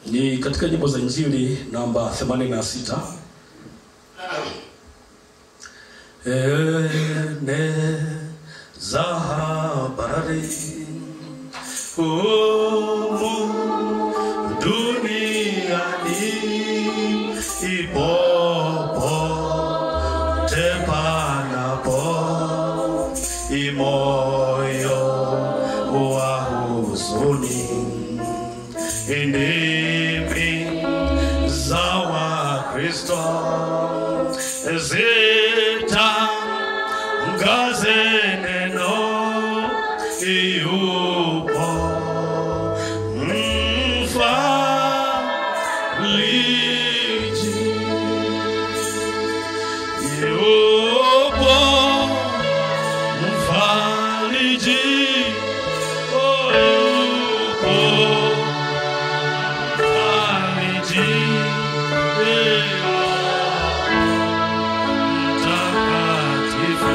ni katika nyimbo za Injili namba 86 ene za habari humu duniani ipopote panapo imoyo wa huzuni ndimi za Wakristo zitangaze neno yupo mfariji yupo mfariji oh, yupo mfariji mtakatifu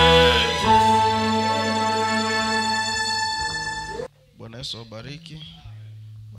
Bwana Yesu awabariki.